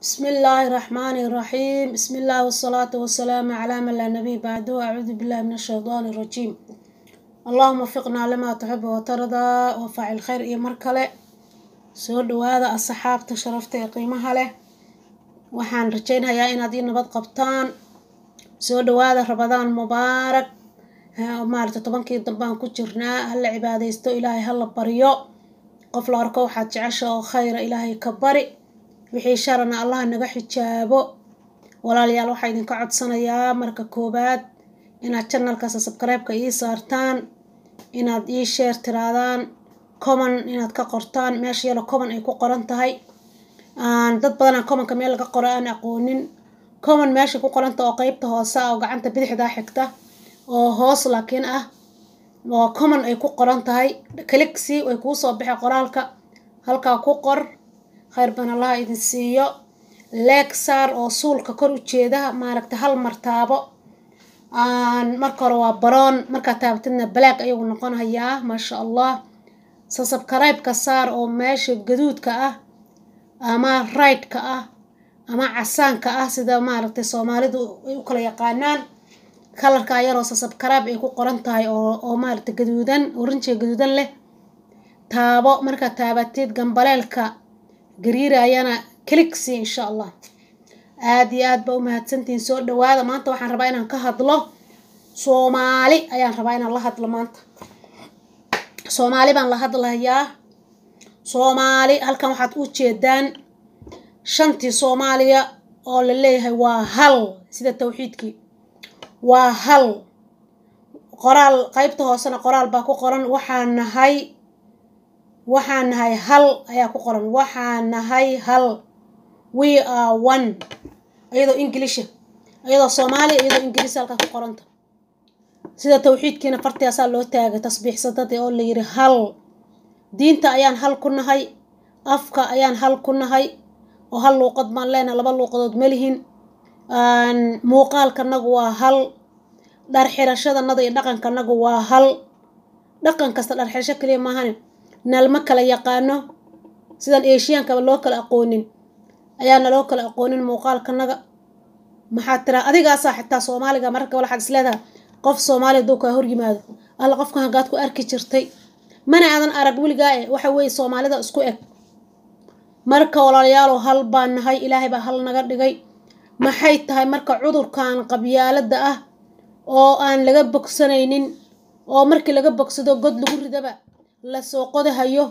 بسم الله الرحمن الرحيم بسم الله والصلاة والسلام على من لا نبي بعده أعوذ بالله من الشيطان الرجيم اللهم وفقنا لما تحب وترضى وفعل خير إيه مركلة soo dhawaada asxaabta sharafta ee qiimaha leh waxaan rajaynayaa inaad ii nabad qabtaan soo dhawaada rabadaan mubaarak maarata tobankii dambaan ku jirnaa hala cibaadaysto ilaahay hala baryo qof la arko waxaad jecesha oo khayra ilaahay ka bari wixii sharana allah naga xijaabo walaalayaal waxaa idinka codsanayaa marka koowaad inaad janalkaas sabkaraybka ii saartaan inaad ii sheer tiraadaan common inaad ka qortaan meesha yalo common ay ku qoran tahay dad badanaa commonka meel laga qoro aan aqoonin common meesha ku qoranta oo qeybta hoose ah oo gacanta bidixdaa xigta oo hoos laakiin ah oo common ay ku qoran tahay calixi way kuu soo baxay qoraalka halkaa ku qor khayr ban allaha idin siiyo legsar oo suulka kor u jeeda maaragta hal martaabo marka hore waa baroon markaa taabatidna black ayagu noqonayaa maasha allah sasabkaraybka saar oo meesha gaduudka ah ama raydka ah ama casaanka ah sida maaragtay soomaalidu ay u kala yaqaanaan kalarka yaroo sasabkarayb ay ku qoran tahay oo oo maaragtay gaduudan oranjiga gaduudan leh taabo markaa taabatid gambaleelka gariirayana calixi insha allah aada iyo aad baa u mahadsantihiin soo dhawaada maanta waxaan rabaa inaan ka hadlo soomaali ayaan rabaa inaan la hadlo maanta soomaali baan la hadlayaa soomaali halkan waxaad u jeedaan shantii soomaaliya oo la leeyahay waa hal sida tawxiidkii waa hal qoraal qeybta hoosena qoraal baa ku qoran waxaan nahay waxaan nahay hal ayaa ku qoran waxaan nahay hal we are one iyadoo inglisha iyadoo soomaaliya iyadoo ingiliis halkaa ku qoranta sida tawxiidkiina fartiyaasaa loo taagay tasbiixsadadii oo la yiri hal diinta ayaan hal ku nahay afka ayaan hal ku nahay oo hal luuqad baan leenahay laba luuqadood malihin muuqaalkanagu waa hal dhar xirashadanada iyo dhaqankanagu waa hal dhaqan kasta dhar xirasho kaliya maahane nalma kala yaqaano sidaan eeshiyaankaba loo kala aqoonin ayaana loo kala aqoonin muuqaalkanaga maxaad tiraa adigaasaa xitaa soomaaliga mararka waxaad isleedahay qof soomaaliya duu kaa hor yimaado alla qofka hagaad ku arki jirtay mana aadan arag weligaa e waxa weeye soomaalida isku eg marka walaalayaalow hal baan nahay ilaahay baa hal naga dhigay maxay tahay marka cudurkan qabyaalada ah oo aan laga bogsanaynin oo markii laga bogsado god lagu ridaba lasoo qodahayo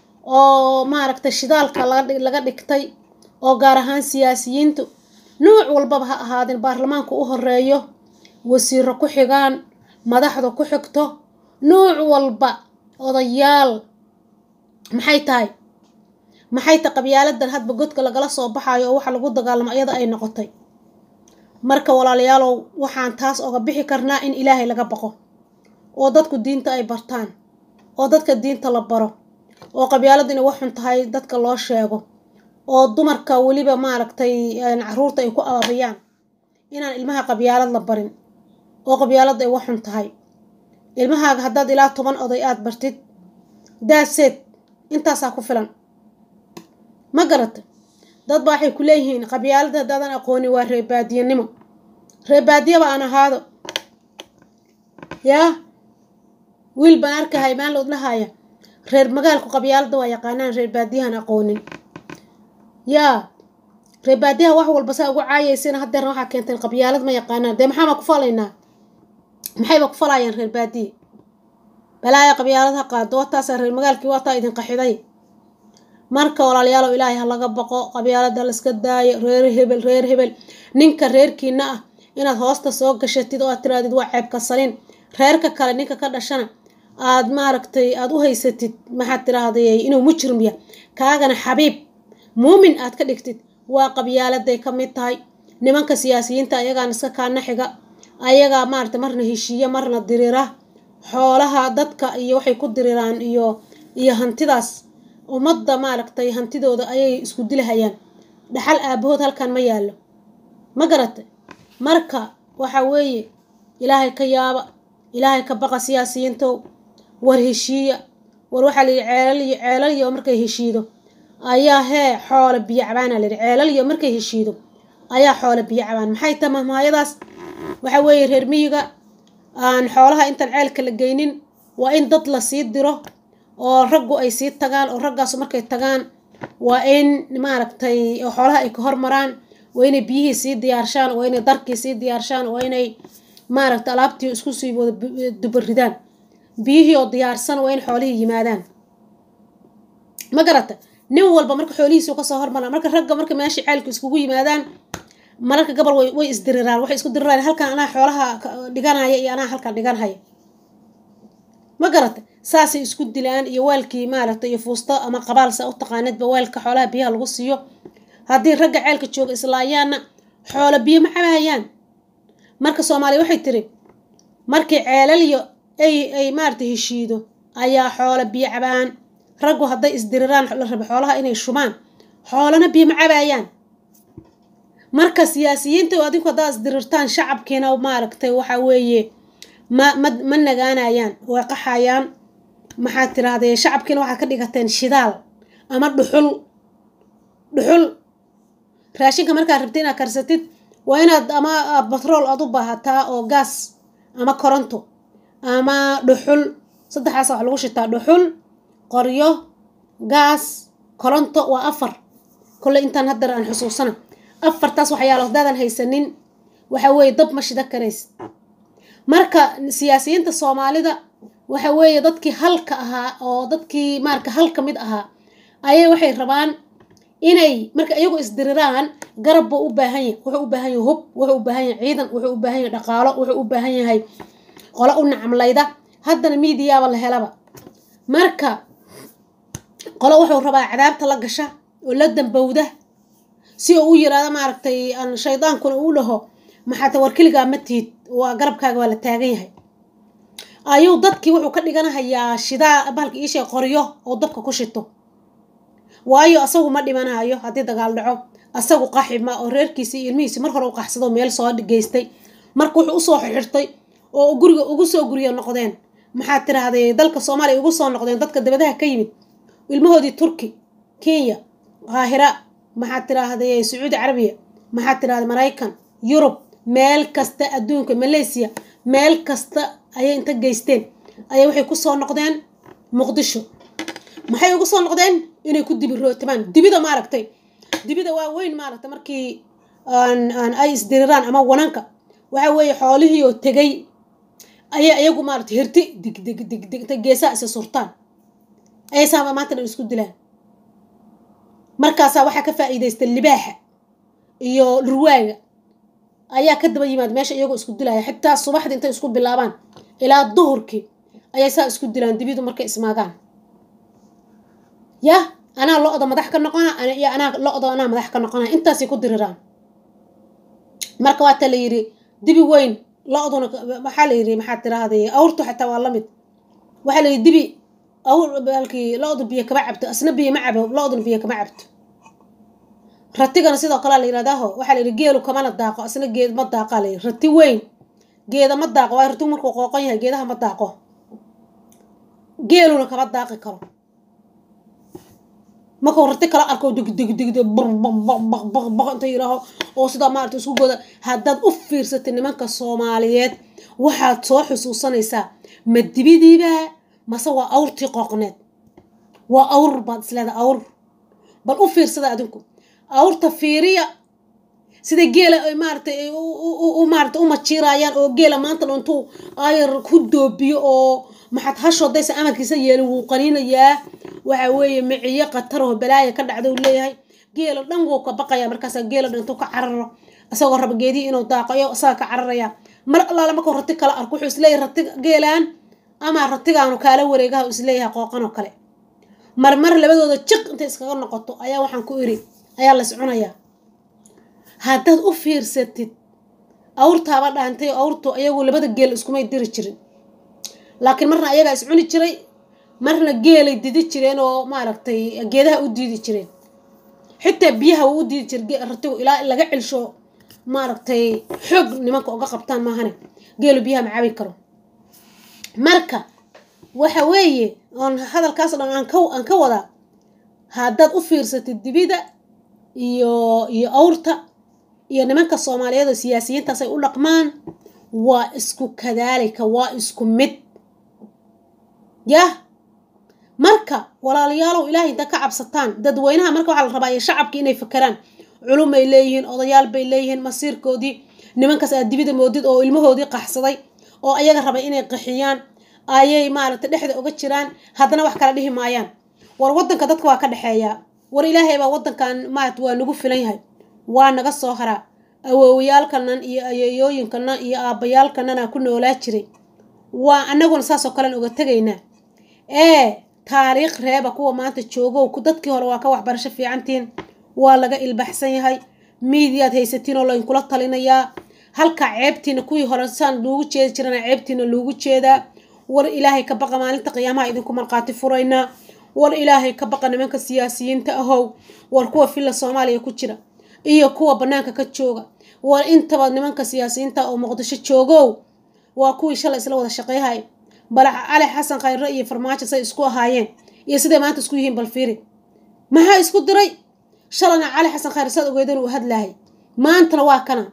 oo maaragtay shidaalka laga dhigtay oo gaar ahaan siyaasiyiintu nuuc walbaba ha ahaadeen baarlamaanku u horeeyo wasiiro ku xigaan madaxda ku xigto nuuc walba odayaal maxay tahay maxay tahay qabyaaladan hadba godka lagala soo baxayo oo waxa lagu dagaalamo iyada ay noqotay marka walaalayaalow waxaan taas oga bixi karnaa in ilaahay laga baqo oo dadku diinta ay bartaan oo dadka diinta la baro oo qabyaaladu inay wax xun tahay dadka loo sheego oo dumarka weliba maaragtay caruurta ay ku abaabiyaan inaan ilmaha qabyaalad la barin oo qabyaalada ay wax xun tahay ilmahaaga haddaad ilaa toban oday aada bartid daaseed intaasaa ku filan ma garata dad ba waxay ku leeyihiin qabyaalada haddaadan aqoonin waa reebaadiyanimo reebaadiyaba aan ahaado yaa wiil baan arkahay maan lood lahaya reer magaalku qabyaalada waa yaqaanaan reer baadiyahan aqoonin yaa reer baadiyaha wax walba saa ugu caayaysana hadeerna waxaa keentay qabyaalad ma yaqaanaan dee maxaabaa ku falaynaa maxayba ku falayaan reer baadiye balaaya qabyaalad ha qaado wataasaa reer magaalkii waataa idin qaxiday marka walaalayaalow ilaahay ha laga baqo qabyaalada layska daayo reer hebel reer hebel ninka reerkiina ah inaad hoosta soo gashatid oo aad tiraadid waa ceebka salin reerka kale ninka ka dhashana aad maaragtay aada u haysatid maxaad tiraahday inuu mujrim yahay kaagana xabiib muumin aad ka dhigtid waa qabyaaladay ka mid tahay nimanka siyaasiyiinta ayagaan iska kaana xiga ayagaa maaragtay marna heshiiya marna dirira xoolaha dadka iyo waxay ku diriraan iyo iyo hantidaas ummadda maaragtay hantidooda ayay isku dilahayaan dhaxal aabahood halkan ma yaallo ma garatay marka waxa weeye ilaahay ka yaaba ilaahay ka baqa siyaasiyiintow war heshiiya war waxaa layihi ceelal iyo ceelal iyo markay heshiido ayaa hee xoolo biyo cabaana layidhi ceelal iyo markay heshiido ayaa xoolo biyo cabaan maxay tahay mahmaayadaas waxa weeye reer miyiga aan xoolaha intaan ceelka la geynin waa in dad la sii diro oo raggu ay sii tagaan oo raggaasu markay tagaan waa in maaragtay xoolaha ay ka hormaraan waa inay biyihii sii diyaarshaan waa inay darkii sii diyaarshaan waa inay maaragtay alaabtii isku sii wada dubaridaan biyihii oo diyaarsan waa in xoolihii yimaadaan ma garata nin walba marka xoolihiisu kasoo hormaraan marka ragga marka meesha ceelku iskugu yimaadaan mararka gabal way way isdiriraan waxay isku diriraan halkan anaa xoolaha dhiganaya iyo anaa halkan dhiganhaya ma garata saasay isku dilaan iyo waalkii maaragtay iyo fuusto ama qabaalsa u taqaanidba waalka xoolaha biyaha lagu siiyo haddii ragga ceelka jooga islaayaanna xoolo biyo ma cabaayaan marka soomaaliya waxay tiri markii ceelalyo ay ay maaragtay heshiido ayaa xoolo biyo cabaan raggu hadday isdiriraan la rabo xoolaha inay shubaan xoolana biyo ma cabaayaan marka siyaasiyiinta adinku haddaa isdirirtaan shacabkiina maaragtay waxa weeye ma ma ma nagaanayaan way qaxayaan maxaad tirahdee shacabkiina waxaad ka dhigateen shidaal ama dhuxul dhuxul raashinka markaad rabtid inaad karsatid waa inaad ama batrool aad u baahataa oo gaas ama koronto ama dhuxul saddexaas wax lagu shitaa dhuxul qoryo gaas koronto waa afar kolle intaan haddar aan xusuusana afartaas waxyaalo hadaadan haysanin waxa weeye dab ma shida karaysid marka siyaasiyiinta soomaalida waxa weeye dadkii halka ahaa oo dadkii maarka halka mid ahaa ayay waxay rabaan inay marka iyagu isdiriraan garab buu u baahan yahay wuxuu u baahan yahay hub wuxuu u baahan yahay ciidan wuxuu u baahan yahay dhaqaalo wuxuu u baahan yahay qolo u nacamlayda haddana miidiyaaba la helaba marka qolo wuxuu rabaa cadaabta la gasha oo la dambowda si uu u yiraahdo maaragtay aan shaydaankuna uu dhaho maxaata war keligaa ma tihid waa garabkaaga waa la taagan yahay ayuu dadkii wuxuu ka dhiganahayaa shidaa bahalka iishay qoryo oo dabka ku shito waayo asagu ma dhimanayo haddii dagaal dhaco asagu qaxima oo reerkiisii iyo ilmihiisi mar hore u qaxsado meel soo geystay marka wuxuu usoo xirxirtay oo guriga ugu soo guriya noqdeen maxaad tiraahday dalka soomaaliya ugu soo noqdeen dadka dabadaha ka yimid ilmahoodii turki kenya qaahira maxaad tiraahday sacuudi carabiya maxaad tirahday maraykan yurub meel kasta adduunka malaysia meel kasta ayay inta geysteen ayay waxay kusoo noqdeen muqdisho maxay ugu soo noqdeen inay ku dibi rootamaan dibida maaragtay dibida waa weyn maaragtay markii aan ay isdiriraan ama wananka waxa weeye xoolihii oo tegay ayay iyagu maaragtay hirti dig dig dig dig inta geesaha isa surtaan ayay saaba maanta dhan isku dilaan markaasaa waxaa ka faa'iidaysta libaaxa iyo dhurwaaga ayaa ka daba yimaad meesha iyagoo isku dilaya xitaa subaxdii intay isku bilaabaan ilaa duhurkii ayay saa isku dilaan dibidu markay ismaagaan yah anaa lo-da madax ka noqona iyo anaa lo-da anaa madax ka noqona intaasay ku diriraan marka waata la yidhi dibi weyn lo-duna waxaa la yidhi maxaad tiraahday awrtu xataa waa lamid waxaa la yidhi dibi awr halkii lo-du biyo kama cabto asna biyo ma cabo lo-duna biyo kama cabto ratigana sidoo kalea la yidhahdaho waxaa la yidhi geelu kamana daaqo asna geed ma daaqaa la yidhi rati weyn geeda ma daaqo waayo ratigu markuu qooqon yahay geedaha ma daaqo geeluna kama daaqi karo markuu rati kala arko digdigdigd baqbaqbaqbaq inta yidhaaho oo sidaa maarata isku goda haddaad u fiirsatay nimanka soomaaliyeed waxaad soo xusuusanaysaa ma dibidiibaa mase waa awrtii qooqneed waa awr baad isleedahay awr bal u fiirsada adinku awrta fiiriya sida geela ay maaratay maarata u majiirayaan oo geela maanta dhan intuu ayar ku doobiyo oo maxaad hashoodaysa amarkiisa yeelin wuu qaniinayaa waxa weeye miciyo qataroo balaaya ka dhacda uu leeyahay geela dhan wuu ka baqaya markaasa geela dhan intuu ka cararo isagoo raba geedihii inuu daaqayo isaga ka cararaya mar allaale markuu rati kala arko wuxuu isleeyahay rati geelaan ama ratigaanu kaala wareegaha isleeyahay qooqanoo kale marmar labadooda jiq intay iskaga noqoto ayaa waxaan ku iri ayaa las cunayaa haddaad u fiirsatid awrtaaba dhaantay awrtu ayagu labada geel iskumay diri jirin laakiin marna ayagaa is cuni jiray marna geelay didi jireen oo maaragtay geedaha u diidi jireen xitaa biyaha wuu u diidi jiray ratigu ilaa laga celsho maaragtay xoog nimanka uga qabtaan maahane geelu biyaha ma cabi karo marka waxa weeye oon hadalkaas dhan aan ka aan ka wadaa haddaad u fiirsatid dibida iyo iyo awrta iyo nimanka soomaaliyeed oo siyaasiyiintaas ay u dhaqmaan waa isku kadaalika waa isku mid yah marka walaalayaalow ilaahay inta ka cabsataan dadweynaha marka waxaa la rabaa iyo shacabki inay fakeraan culumay leeyihiin odayaal bay leeyihiin masiirkoodii nimankaas aad dibida moodid oo ilmahoodii qaxsaday oo ayaga rabay inay qaxiyaan ayay maaragtay dhexda uga jiraan haddana wax kala dhihi maayaan war waddanka dadka waa ka dhexeeyaa war ilaahay baa waddankan maarata waa nagu filan yahay waa naga soo haraa awoowayaalkanan iyo ayeeyooyinkanan iyo aabbayaalkanana ku noolaa jiray waa annaguna saasoo kalen uga tegaynaa ee taariikh reeba kuwa maanta joogow dadkii hore waa ka waxbarasho fiicantiin waa laga ilbaxsan yahay miidiyaad haysatiin oo laynkula talinayaa halka ceebtiina kuwii hore saan loogu jeedi jirana ceebtiina loogu jeedaa war ilaahay ka baqa maalinta qiyaamaha idinku markhaati furaynaa war ilaahay ka baqa nimanka siyaasiyiinta ahow war kuwa filla soomaaliya ku jira iyo kuwa bannaanka ka jooga war intaba nimanka siyaasiyiinta oo muqdisho joogow waa kuwii shalay isla wada shaqeyhay bal cali xasan khayre iyo farmaajo say isku ahaayeen iyo siday maanta isku yihiin bal fiiri maxaa isku diray shalayna cali xasan khayre saad ogeedeen uu hadlahay maantana waa kana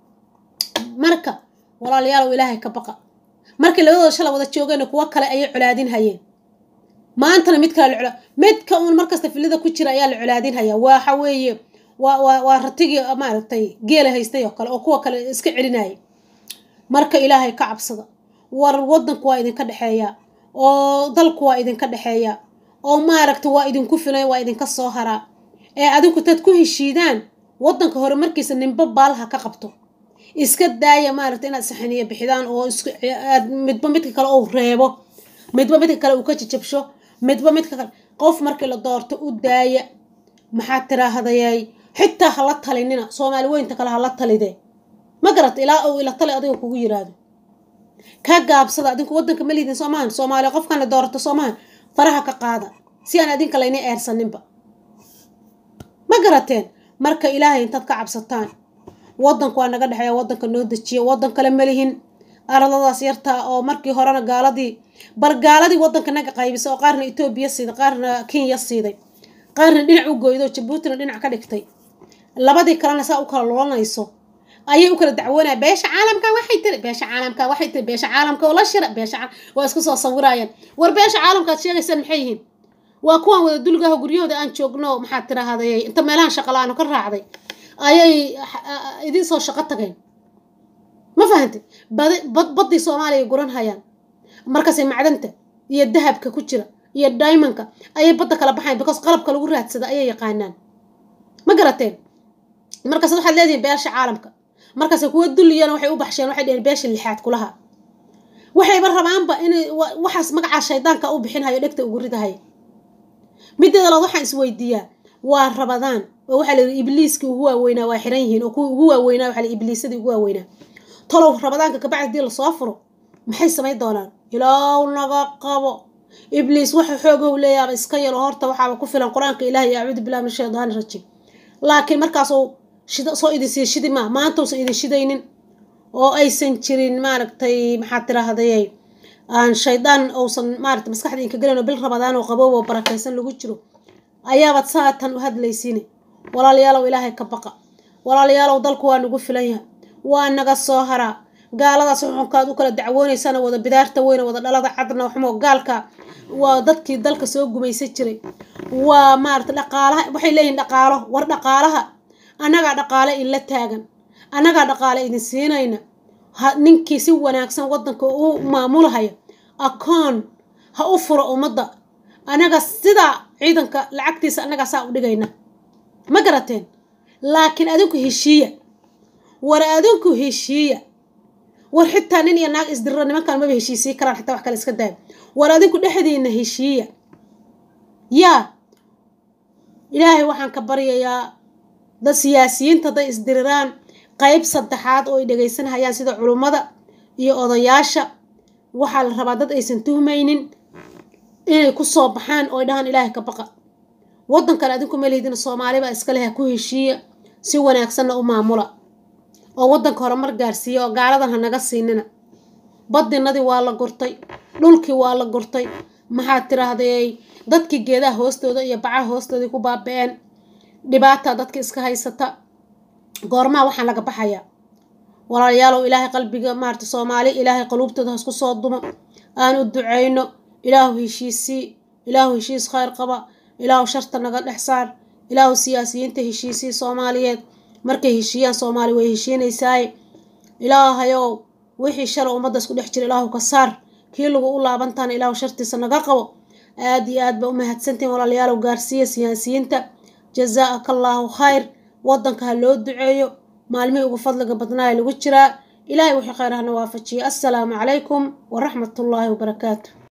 marka walaalayaalow ilaahay ka baqa markii labadooda shala wada joogeenna kuwo kale ayay colaadin hayeen maantana mid kale la midka uun markasta filida ku jira ayaa la colaadin hayaa waxa weeye waa waa waa ratigii maaragtay geela haystay oo kale oo kuwa kale iska celinayay marka ilaahay ka cabsada war waddanku waa idinka dhexeeyaa oo dalku waa idinka dhexeeyaa oo maaragta waa idinku filan waa idinka soo haraa ee adinku taad ku heshiidaan waddanka hore markiisa ninba baalaha ka qabto iska daaya maaragta inaad saxaniya bixidaan oo aad midba midka kale uu reebo midba midka kale uu ka jajabsho midba midka kale qof markii la doorto u daaya maxaad tiraahdayaay xitaa hala talinina soomaali weynta kale hala talide ma garata ilaa uu ila tali adiga kugu yiraahdo ka gaabsada adinku waddanka ma liidin soomahan soomaaliya qofkana doorato soomahan faraha ka qaada si aan adinka layna eersaninba ma garateen marka ilaahay intaad ka cabsataan waddanku waa naga dhexeeya waddanka noo dejiya waddan kale malihin ardadaas yartaa oo markii horena gaaladii bar gaaladii waddanka naga qaybisay oo qaarna etoobiya siiday qaarna kenya siiday qaarna dhinac u goydo jabuutina dhinac ka dhigtay labadii kalena saa u kala lulanayso ayay u kala dacwoonaya beesha caalamka waxay tiri beesha caalamka waxay tiri beesha caalamka oo la shira beesha waa isku soo sawirayaan war beesha caalamkaad sheegaysaan maxay yihiin waa kuwan wada dulgaha guryahooda aan joogno maxaad tiraahday inta meelahan shaqalaano ka raacday ayay idiin soo shaqo tageen ma fahantay baddii soomaaliya guran hayaan markaasay macdanta iyo dahabka ku jira iyo diamondka ayay badda kala baxayan because qalabka lagu raadsada ayay yaqaanaan ma garateen markaas waxaad leedihiin beesha caalamka markaase kuwa dulliyana waxay u baxsheen waxay dheheen beesha lixaad kulaha waxayba rabaanba inay waxaas magacaa shaydaanka u bixinhayo dhegta ugu ridahay mideeda labaad waxaan isweydiiyaa waa rabadaan oo waxaa layidhi ibliiskii ugu waaweynaa waa xiran yihiin oo kuwii ugu waaweynaa waxaa layidhi ibliisadii ugu waaweynaa talow rabadaanka kabacdi hadii lasoo furo maxay samayn doonaan ilaaw naga qabo ibliis waxa xoogow leeyaaba iska yalo horta waxaaba ku filan qur-aanka ilaah iyo acuudu billahi min shaydaani rajiim laakiin markaasuu shida soo idin sii shidi maa maanta uusan idin shidaynin oo aysan jirin maaragtay maxaad tiraahday aan shaydaan uusan maaragtay maskaxda inka gelin oo bil rabadaan oo qaboob oo barakaysan lagu jiro ayaabaad saatan u hadlaysiine walaalayaalow ilaahay ka baqa walaalayaalow dalku waa nagu filan yahay waa naga soo haraa gaaladaas xuxunkaad u kala dacwoonaysana wada bidaarta weyne wada dhalada cadna xumo gaalka waa dadkii dalka soo gumaysan jiray waa maarata dhaqaalaha waxay leeyihin dhaqaalo war dhaqaalaha annagaa dhaqaale inla taagan annagaa dhaqaale idin siinayna ha ninkii si wanaagsan waddanka u maamulahaya akoon ha u furo ummadda annaga sidaa ciidanka lacagtiisa annagaa saa u dhigayna ma garateen laakiin adinku heshiiya war adinku heshiiya war xitaa nin iyo naag isdiriro nimankaan maba heshiisii karaan xitaa wax kale iska daaya war adinku dhexdiina heshiiya yaa ilaahay waxaan ka baryayaa dad siyaasiyiinta hadday isdiriraan qayb saddexaad oo ay dhegaysanhayaan sida culummada iyo odayaasha waxaa la rabaa dad aysan tuhmaynin inay ku soo baxaan oo ay dhahaan ilaahay ka baqa waddan kale adinku malihdina soomaalibaa iska leh ku heshiiya si wanaagsanna u maamula oo waddanka horumar gaarsiiya oo gaaladan ha naga siinina badinadii waa la gurtay dhulkii waa la gurtay maxaad tiraahday dadkii geedaha hoostooda iyo bacaha hoostoodii ku baaba-een dhibaata dadka iska haysata goormaha waxaan laga baxayaa walaalayaalow ilaahay qalbiga maarata soomaali ilaahay qaluubtooda hasku soo dumo aan u duceyno ilaahu heshiisii ilaahu heshiis khayr qaba ilaahu sharta naga dhex saar ilaahu siyaasiyiinta heshiisii soomaaliyeed markay heshiiyaan soomaali way heshiinaysaaye ilaahayow wixii shara ummadda isku dhex jira ilaahu ka saar kii lagu u laabantaana ilaahu shartiisa naga qabo aada iyo aad ba u mahadsantihin walaalayaalow gaarsiiya siyaasiyiinta jazaaka allaahu khayr waddanka ha loo duceeyo maalmihii ugu fadliga badnaa ee lagu jiraa ilaahay wixii khayr hana waafajiya assalaamu calaykum waraxmatullaahi wabarakaatu